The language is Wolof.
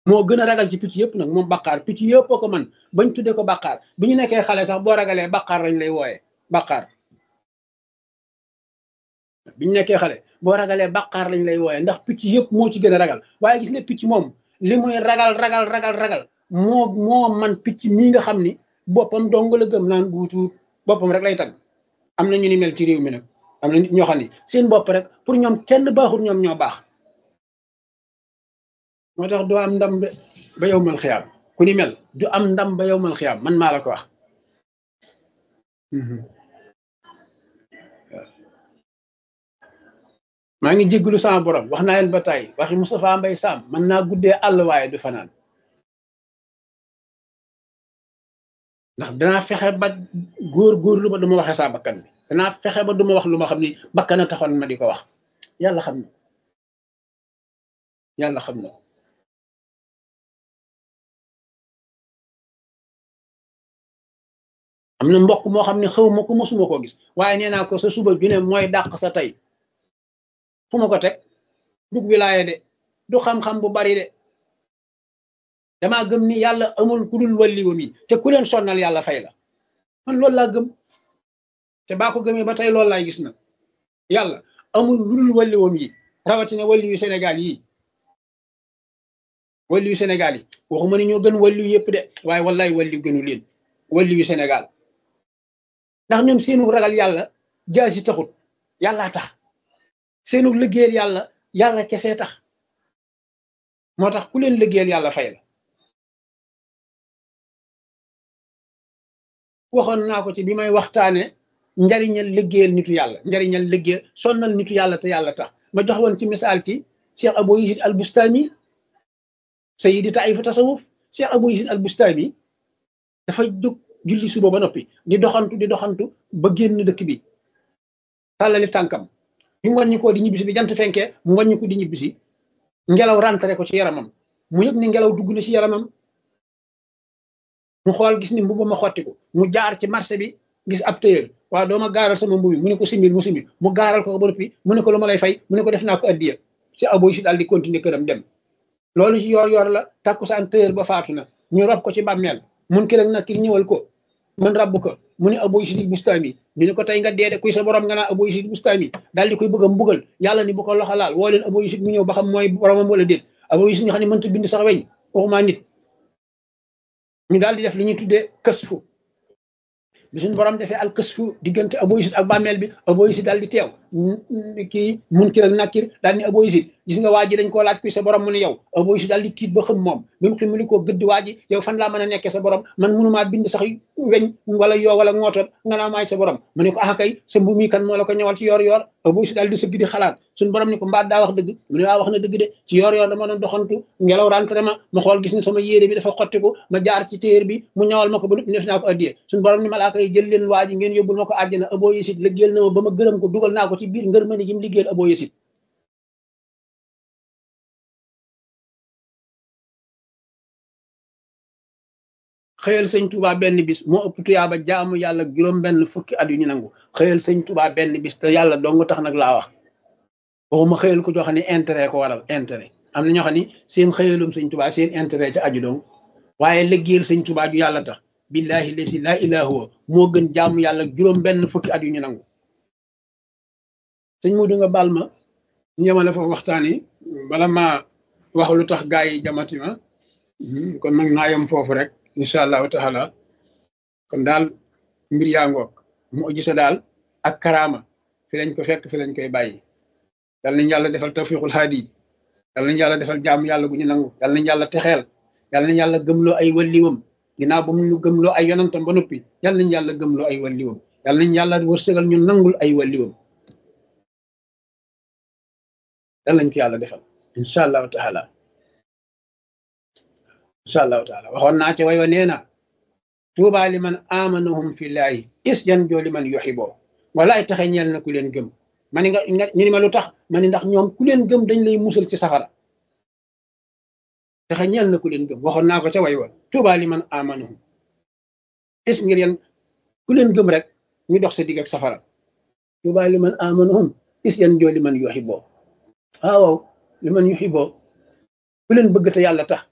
moo gën a ragal ci picc yëpp nag moom baqaar picc yëpp ko man bañ tuddee ko baqaar bi ñu nekkee xale sax boo ragalee baqaar lañ lay wooyee baqaar bi ñu nekkee xale boo ragalee baqaar lañ lay wooyee ndax picc yëpp moo ci gën a ragal waaye gis nga picc moom li muy ragal ragal ragal ragal moo moo man picc mii nga xam ni boppam dong la gëm naan guutuut boppam rek lay tag am na ñu ni mel ci réew mi nag am na nit ñoo xam ni seen bopp rek pour ñoom kenn baaxul ñoom ñoo baax moo tax du am ndam ba yow mal xiyaam ku ni mel du am ndam ba yow mal xiyaam man maa la ko wax maa ngi jégglu sama borom wax naa leen ba tey waxi Moustapha Mbay Sam man naa guddee àll waaye du fanaan ndax danaa fexe ba góor góorlu ba du ma waxee saa bakkan bi danaa fexe ba du ma wax lu ma xam ni bakkan a taxoon ma di ko wax yàlla xam na yàlla xam na am na mbokk moo xam ne xaw ma ko mosuma koo gis waaye nee naa ko sa suba ju ne mooy dàq sa tey fu ma ko teg dug wilaaye de du xam-xam bu bari de damaa gëm ni yàlla amul ku dul walliwam yi te ku leen sonnal yàlla fay la man loolu laa gëm te baa ko gëmee ba tey loolu laay gis nag yàlla amul lu dul walliwam yi rawatina walliwu Sénégal yi walliwu Sénégal yi waxuma ni ñoo gën walliwu yëpp de waaye wallaay walliw gënu leen walliwu Sénégal ndax ñoom seenu ragal yàlla jaasi taxut yàllaa tax seenu liggéeyal yàlla yàlla kese tax moo tax ku leen liggéeyal yàlla fay la waxoon naa ko ci bi may waxtaane njariñal liggéeyal nitu yàlla njariñal liggéey sonnal nitu yàlla te yàlla tax ma jox woon ci misaal ci Cheikh Abou Yazid al Bustami sayidi taifa tasawuf Cheikh Abou Yazid al Bustami dafa jóg julli suba ba noppi di doxantu di doxantu ba génn dëkk bi tàllali tànkam bi mu wàññi ko di ñibbisi bi jant fenkee mu wàññi ko di ñibbisi ngelaw rentré ko ci yaramam mu yëg ni ngelaw dugg na ci yaramam mu xool gis ni mbubu ma xottiku mu jaar ci marché bi gis ab téyër waaw dooma gaaral sama mbubi mu ne ko simbil mu simbil mu gaaral ko ba noppi mu ne ko lu ma lay fay mu ne ko def naa ko addiya si aboy si daal di continuer këram dem loolu ci yor yor la takkusaan téyër ba faatu na ñu rob ko ci bàmmeel mun ki rek nag ki ñëwal ko man rabbu ko mu ne aboy si bustaami ñu ne ko tey nga deede kuy sa borom nga naa aboy si bustaami daal di koy bëgg a mbugal yàlla ni bu ko loxo laal woo leen aboy si mu ñëw ba xam mooy boromam wala déet aboy si nga xam ne mënta bind sax weñ waxumaa nit ñu daal di def li ñuy tuddee kësfu bi suñu borom defee al kësfu diggante aboyisit ak bàmmeel bi aboyisit daal di teew kii munkir ak nakir daal ni aboyisit gis nga waa ji dañ koo laaj kuy sa borom mu ne yow aboyisit daal di tiit ba xam moom bi mu ximali koo gëdd waa ji yow fan laa mën a nekkee sa borom man mënumaa bind sax weñ wala yoo wala ngootoon nga naa maay sa borom mu ne ko ah kay sa mbu mi kan moo la ko ñëwal ci yoor yoor aboyisit daal di sëgg di xalaat suñu borom ni ko mbaat daa wax dëgg mu ne waa wax na dëgg de ci yoor yoor dama doon doxantu ngelaw rentré ma ma xool gis ne sama yére bi dafa xottiku ma jaar ci téer bi mu ñawal ma ko ba def naa ko addiyee suñu borom ni malaaka yi jël leen waa ji ngeen yóbbul ma ko àjjana aboo yesit liggéeyal na ma ba ma gërëm ko dugal naa ko ci biir ngër mëni gi mu liggéeyal aboo yesit xëyal sëñ Touba benn bis moo ëpp tuyaaba jaamu yàlla juróom benn fukki at yu ñu nangu xëyal sëñ Touba benn bis te yàlla dong tax nag laa wax waxuma xëyal ko joo xam ne intérêt ko waral intérêt am na ñoo xam ne seen xëyalum sëñ Touba seen intérêt ca aju dong waaye liggéeyal sëñ Touba ju yàlla tax billahi lesi laa ilaa huwa moo gën jaamu yàlla juróom benn fukki at yu ñu nangu sëñ Mudu nga baal ma ñu yemale foofu waxtaan yi bala ma wax lu tax gaa yi jamati ma kon nag naa yem foofu rek incha allahu taala kon daal mbir yaa ngoog mu gisa daal ak karaama fi lañ ko fekk fi lañ koy bàyyi yal nañ yàlla defal tawfiqul haadi yal nañ yàlla defal jaamu yàlla gu ñu nangu yal nañ yàlla texeel yal nañ yàlla gëmloo ay walliwam ginnaaw ba mu ñu gëmloo ay yonantam ba noppi yal nañ yàlla gëmloo ay walliwam yal nañ yàlla wërsëgal ñu nangul ay walliwam yal nañ ko yàlla defal incha allahu taala incha allahu taala waxoon naa ci way wa nee na tuuba li man amanahum fillahi is jan joo li man yuxiboo walaay taxe ñeel na ku leen gëm ma ni nga nga ñu ni ma lu tax ma ni ndax ñoom ku leen gëm dañ lay musal ci safara taxe ñeel na ku leen gëm waxoon naa ko ca way wa tuuba li man amanahum is ngir yan ku leen gëm rek ñu dox sa digg ak safara tuuba li man amanahum is yan joo li man yuxiboo waaw li man yuxiboo ku leen bëgg te yàlla tax